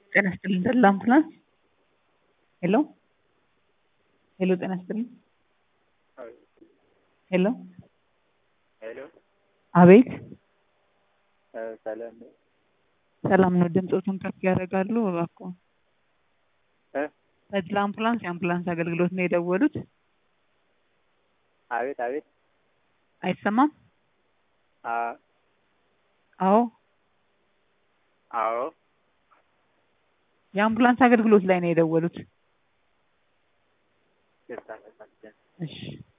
ጤና ይስጥልኝ ተድላ አምቡላንስ ሄሎ ሄሎ ጤና ይስጥልኝ ሄሎ ሄሎ አቤት ሰላም ነው? ሰላም ነው ድምፆቱን ከፍ ያደርጋሉ እባክዎ እ ተድላ አምቡላንስ የአምቡላንስ አገልግሎት ነው የደወሉት አቤት አቤት አይሰማም አ አዎ አዎ የአምቡላንስ አገልግሎት ላይ ነው የደወሉት ይቅርታ ተሳስተን እሺ